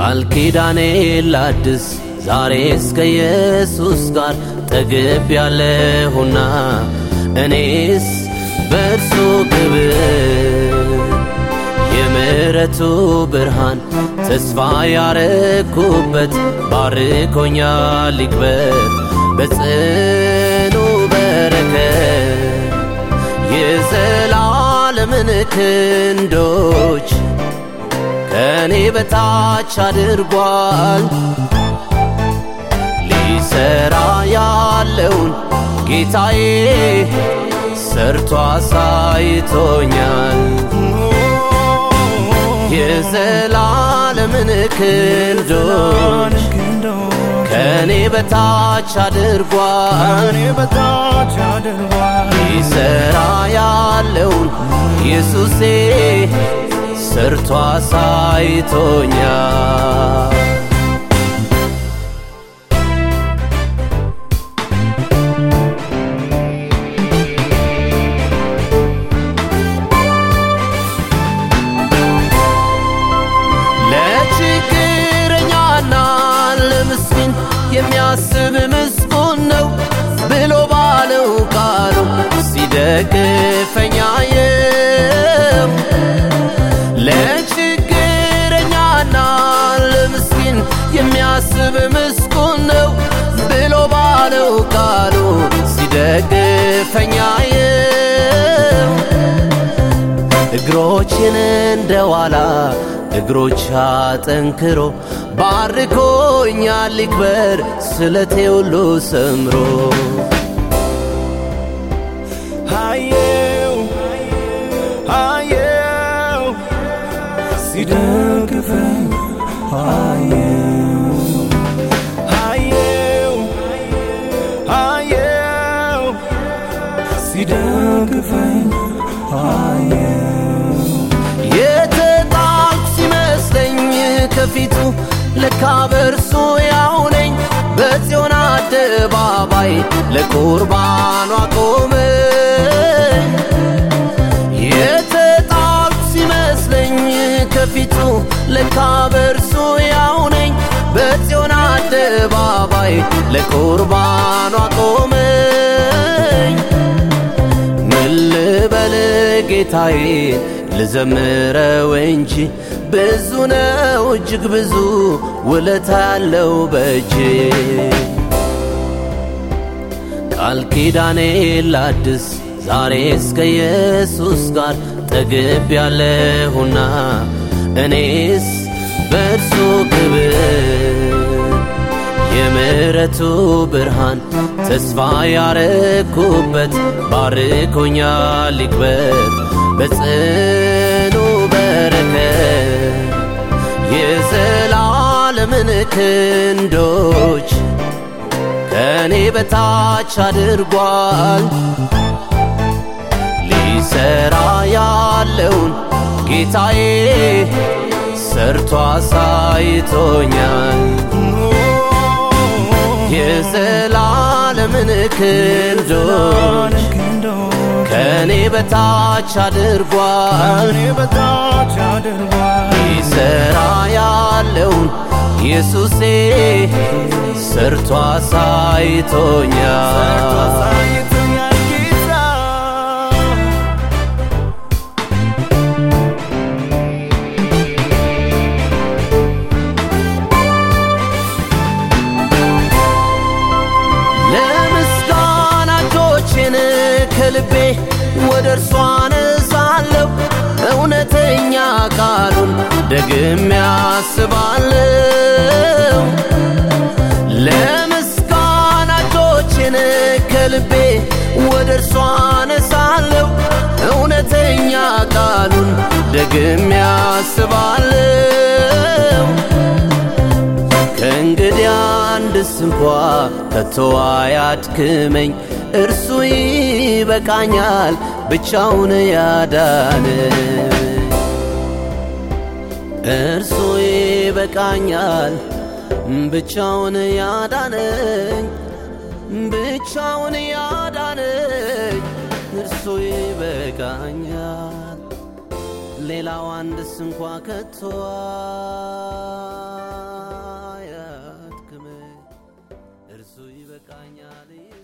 ቃል ኪዳኔ ላድስ ዛሬስ ከኢየሱስ ጋር ጠግብ ያለሁና እኔስ በእርሱ ክብር የምሕረቱ ብርሃን ተስፋ ያረኩበት ባርኮኛል ይክበር በጽኑ በረከት የዘላለምን ክንዶች ከእኔ በታች አድርጓል ሊሰራ ያለውን ጌታዬ ሰርቶ አሳይቶኛል የዘላለምን ክንዶች ከእኔ በታች አድርጓል ሊሰራ ያለውን ኢየሱሴ ሰርቶ አሳይቶኛል ለችግረኛና ለምስኪን የሚያስብ ምስጉን ነው ብሎ ባለው ቃሉ ሲደግፈኝ አየሁ። ለችግረኛና ለምስኪን የሚያስብ ምስጉን ነው ብሎ ባለው ቃሉ ሲደግፈኝ አየሁ። እግሮችን እንደ ዋላ እግሮች አጠንክሮ ባርኮኛል ይክበር ስለቴ ሁሉ ሰምሮ አየው አየው ሲደግፈኝ አየው አየው አየው ሲደግፈኝ አየው የተጣልኩ ሲመስለኝ ከፊቱ ለካ በርሱ ያው ነኝ በጽዮን አደባባይ ለቁርባኑ አቆመኝ የተጣልኩ ሲመስለኝ ከፊቱ ለካ በርሱ ያው ነኝ በጽዮን አደባባይ ለቁርባኑ አቆመኝ ምን ልበል ጌታዬን ልዘምረው እንጂ ብዙ ነው እጅግ ብዙ ውለታ ያለው በእጅ ቃል ኪዳኔ ላድስ ዛሬስ ከኢየሱስ ጋር ጠግብ ያለሁና እኔስ በእርሱ ክብር የምሕረቱ ብርሃን ተስፋ ያረኩበት ባርኮኛል ይክበር በጽኑ በረከት የዘላለምን ክንዶች ከእኔ በታች አድርጓል ሊሰራ ያለውን ጌታዬ ሰርቶ አሳይቶኛል የዘላለምን ክንዶች ከእኔ በታች አድርጓል በታች አድርጓል ሊሰራ ያለውን ኢየሱሴ ሰርቶ አሳይቶኛል አሳይቶኛል ጌታ ለምስጋና እጆቼን ከልቤ ወደ እርሷ አነሳለሁ እውነተኛ ቃሉን ደግሜ አስባለሁ ለምስጋና እጆቼን ከልቤ ወደ እርሷ አነሳለሁ እውነተኛ ቃሉን ደግሜ አስባለሁ ከእንግዲህ አንድስ እንኳ ከቶ አያድክመኝ እርሱ ይበቃኛል ብቻውን ያዳነ እርሱ ይበቃኛል ብቻውን ያዳነኝ ብቻውን ያዳነኝ እርሱ ይበቃኛል ሌላው አንድስ እንኳ ከቷ ይበቃኛል